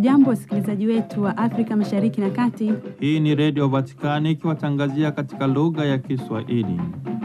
Hamjambo, wasikilizaji wetu wa Afrika Mashariki na Kati. Hii ni Redio Vatikani ikiwatangazia katika lugha ya Kiswahili.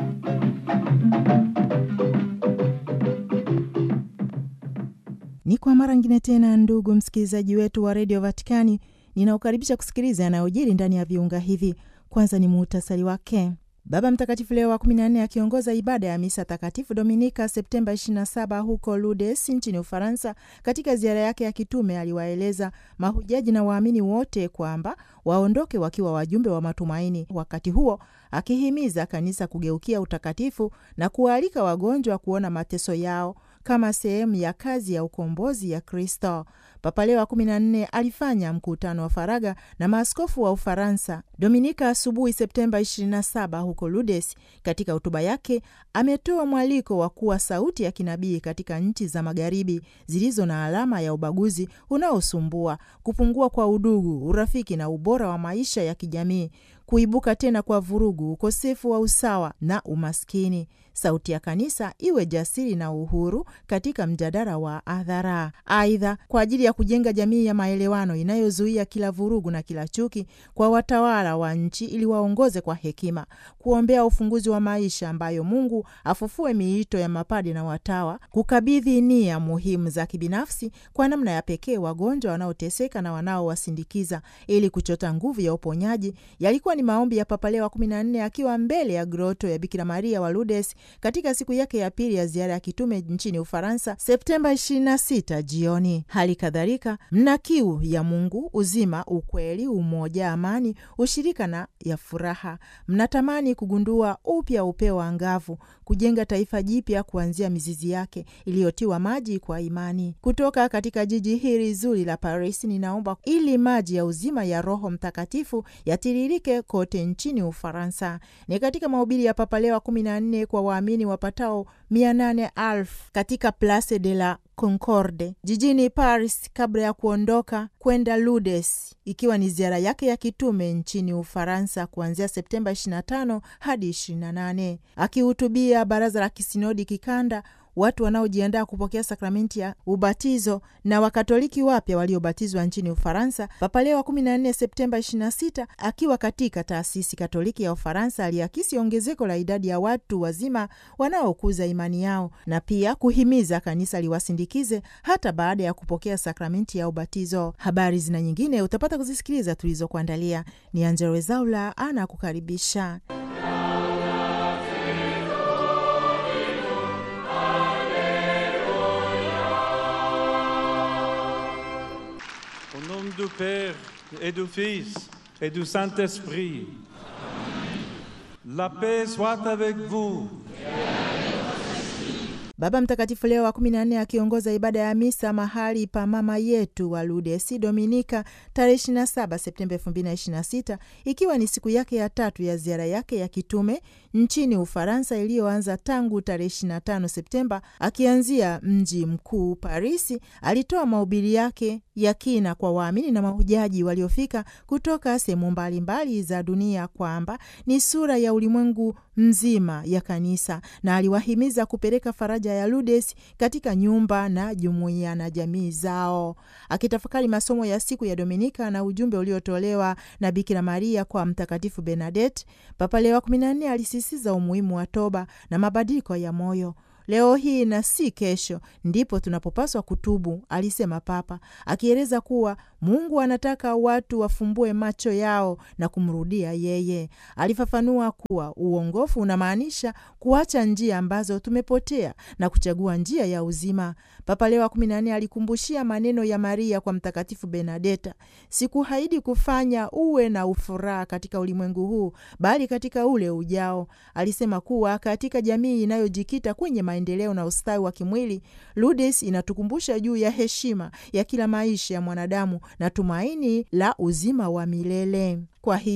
Ni kwa mara ngine tena, ndugu msikilizaji wetu wa redio Vatikani, ninaokaribisha kusikiliza yanayojiri ndani ya viunga hivi. Kwanza ni muhtasari wake. Baba Mtakatifu Leo wa 14 akiongoza ibada ya misa takatifu Dominika Septemba 27 huko Lourdes nchini Ufaransa. Katika ziara yake ya kitume aliwaeleza mahujaji na waamini wote kwamba waondoke wakiwa wajumbe wa matumaini, wakati huo akihimiza kanisa kugeukia utakatifu na kuwaalika wagonjwa kuona mateso yao kama sehemu ya kazi ya ukombozi ya Kristo. Papa Leo wa 14 alifanya mkutano wa faragha na maaskofu wa Ufaransa Dominika asubuhi Septemba 27 huko Lourdes. Katika hotuba yake ametoa mwaliko wa kuwa sauti ya kinabii katika nchi za magharibi zilizo na alama ya ubaguzi unaosumbua, kupungua kwa udugu, urafiki na ubora wa maisha ya kijamii, kuibuka tena kwa vurugu, ukosefu wa usawa na umaskini. Sauti ya kanisa iwe jasiri na uhuru katika mjadala wa hadhara. Aidha, kwa ajili ya kujenga jamii ya maelewano inayozuia kila vurugu na kila chuki, kwa watawala wa nchi ili waongoze kwa hekima, kuombea ufunguzi wa maisha ambayo Mungu afufue miito ya mapadi na watawa, kukabidhi nia muhimu za kibinafsi kwa namna ya pekee wagonjwa wanaoteseka na wanaowasindikiza ili kuchota nguvu ya uponyaji, yalikuwa ni maombi ya Papa Leo wa 14 akiwa mbele ya groto ya Bikira Maria wa Lourdes katika siku yake ya pili ya ziara ya kitume nchini Ufaransa Septemba 26 jioni. Hali kadhalika mna kiu ya Mungu, uzima, ukweli, umoja, amani, ushirika na ya furaha. Mnatamani kugundua upya upeo wa angavu, kujenga taifa jipya kuanzia mizizi yake iliyotiwa maji kwa imani. Kutoka katika jiji hili zuri la Paris, ninaomba ili maji ya uzima ya Roho Mtakatifu yatiririke kote nchini Ufaransa. Ni katika mahubiri ya Papa Leo wa 14 kwa waamini wapatao mia nane elfu katika Place de la Concorde jijini Paris kabla ya kuondoka kwenda Lourdes, ikiwa ni ziara yake ya kitume nchini Ufaransa kuanzia Septemba 25 hadi 28. Akihutubia baraza la kisinodi kikanda watu wanaojiandaa kupokea sakramenti ya ubatizo na Wakatoliki wapya waliobatizwa nchini Ufaransa. Papa Leo wa 14 Septemba 26 akiwa katika taasisi Katoliki ya Ufaransa aliakisi ongezeko la idadi ya watu wazima wanaokuza imani yao na pia kuhimiza kanisa liwasindikize hata baada ya kupokea sakramenti ya ubatizo. Habari zina nyingine utapata kuzisikiliza tulizokuandalia. Ni Angella Rwezaula ana kukaribisha. Au nom du Père et du Fils et du Saint-Esprit, la paix soit avec vous. Baba Mtakatifu Leo wa 14 akiongoza ibada ya misa mahali pa mama yetu wa Lourdes Dominika tarehe 27 Septemba 2026 ikiwa ni siku yake ya tatu ya ziara yake ya kitume nchini Ufaransa iliyoanza tangu tarehe 25 Septemba. Akianzia mji mkuu Parisi, alitoa mahubiri yake ya kina kwa waamini na mahujaji waliofika kutoka sehemu mbalimbali za dunia kwamba ni sura ya ulimwengu mzima ya kanisa na aliwahimiza kupeleka faraja ya Lourdes katika nyumba na jumuiya na jamii zao. Akitafakari masomo ya siku ya Dominika na ujumbe uliotolewa na Bikira Maria kwa Mtakatifu Bernadette, Papa Leo wa 14 alisisitiza umuhimu wa toba na mabadiliko ya moyo. Leo hii na si kesho ndipo tunapopaswa kutubu, alisema Papa, akieleza kuwa Mungu anataka watu wafumbue macho yao na kumrudia yeye. Alifafanua kuwa uongofu unamaanisha kuacha njia ambazo tumepotea na kuchagua njia ya uzima. Papa Leo wa 14 alikumbushia maneno ya Maria kwa Mtakatifu Benadeta: sikuahidi kufanya uwe na ufuraha katika ulimwengu huu, bali katika ule ujao. Alisema kuwa katika jamii inayojikita kwenye maendeleo na ustawi wa kimwili, Lourdes inatukumbusha juu ya heshima ya kila maisha ya mwanadamu na tumaini la uzima wa milele. Kwa hiyo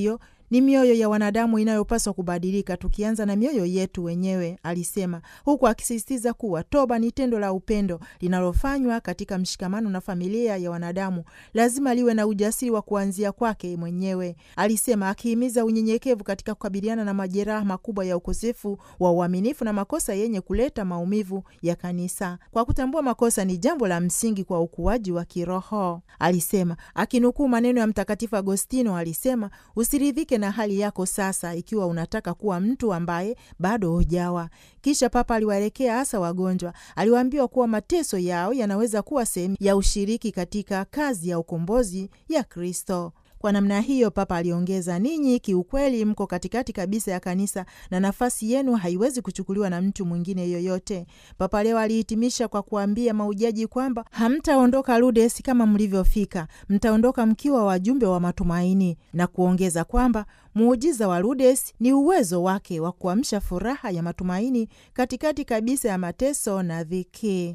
Ni mioyo ya wanadamu inayopaswa kubadilika, tukianza na mioyo yetu wenyewe, alisema, huku akisisitiza kuwa toba ni tendo la upendo linalofanywa katika mshikamano na familia ya wanadamu, lazima liwe na ujasiri wa kuanzia kwake mwenyewe, alisema, akihimiza unyenyekevu katika kukabiliana na majeraha makubwa ya ukosefu wa uaminifu na makosa yenye kuleta maumivu ya kanisa. Kwa kutambua makosa ni jambo la msingi kwa ukuaji wa kiroho, alisema, akinukuu maneno ya Mtakatifu Agostino. Alisema, usiridhike na hali yako sasa, ikiwa unataka kuwa mtu ambaye bado hujawa. Kisha Papa aliwaelekea hasa wagonjwa, aliwaambiwa kuwa mateso yao yanaweza kuwa sehemu ya ushiriki katika kazi ya ukombozi ya Kristo. Kwa namna hiyo, Papa aliongeza, ninyi kiukweli mko katikati kabisa ya kanisa na nafasi yenu haiwezi kuchukuliwa na mtu mwingine yoyote. Papa leo alihitimisha kwa kuambia maujaji kwamba hamtaondoka Lourdes kama mlivyofika, mtaondoka mkiwa wajumbe wa matumaini, na kuongeza kwamba muujiza wa Lourdes ni uwezo wake wa kuamsha furaha ya matumaini katikati kabisa ya mateso na dhiki.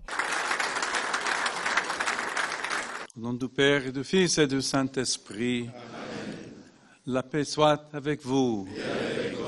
Au nom du Père et du Fils et du Saint-Esprit, la paix soit avec vous.